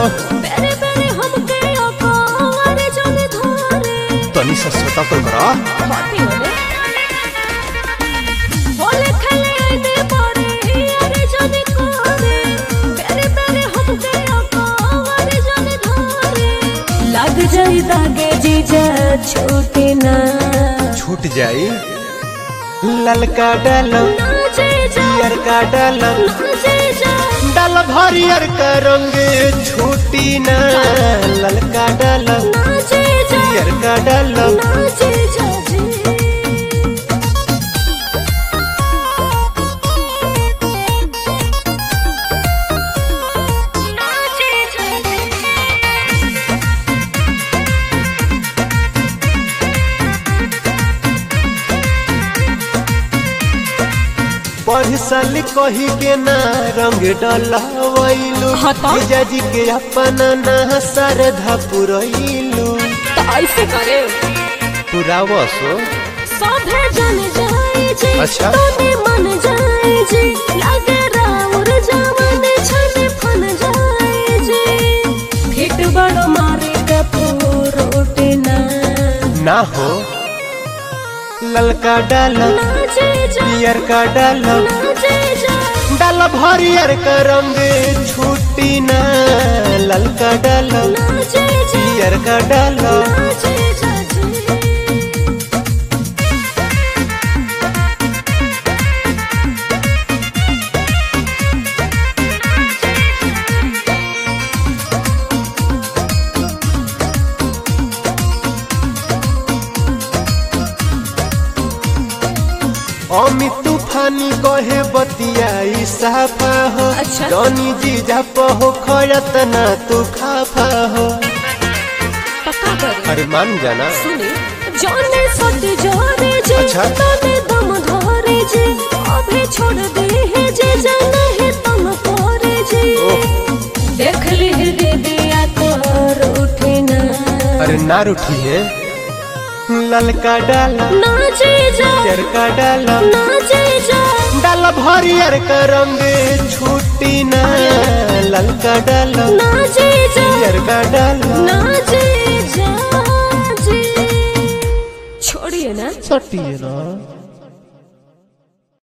बेरे बेरे हमके अकारे जाने धरे तनी सा सटकल करा बाती होले होले खेले आइने पारे अरे जाने करे बेरे बेरे हमके अकारे जाने धरे लग जाई दागे जीजा छूटे ना छूट जाई ललका डालम ना जीजा पियर का डालम ना जीजा डाल हरियर का रंग छूटी ना ललका डालम ना जीजा पियर का डालम ना जीजा जी ना जीजा पढ़ साल कही के ना रंग डलवैलू हाँ तो? जीजाजी के अपना ना श्रद्धा पुरैलू तो ऐसे करे पुरावसो सभे जन जाए जे अच्छा। तोने मन जाए जे लागे राउर जवाने छने फन जाए जे फिट बड़ मारे कपूर उठे ना ना हो ललका डालम नाचे जा पियर का डालम नाचे जा डाल हरियर का रंग छूटी ना ललका डालम नाचे जा पियर का डालम नाचे जा जी अमित तूफानी कहे बतियाई साफा हो अच्छा। जनी जीजा पहो खयत ना तू खाफा हो पक्का करे अरे मान जाना सुने जाने सट जाने जे अच्छा। तने दम धरे जे अभी छोड़ दे है जे जाना है तम करे जे ओह। देख ली दे दिया तोर उठे ना अरे ना रूठी है ललका डाला नाचे जा पियर का डाला नाचे जा डाल हरियर का रंग छूटी ना ललका डाला नाचे जा पियर का डाला नाचे जा जी छोड़िए ना सटिए ना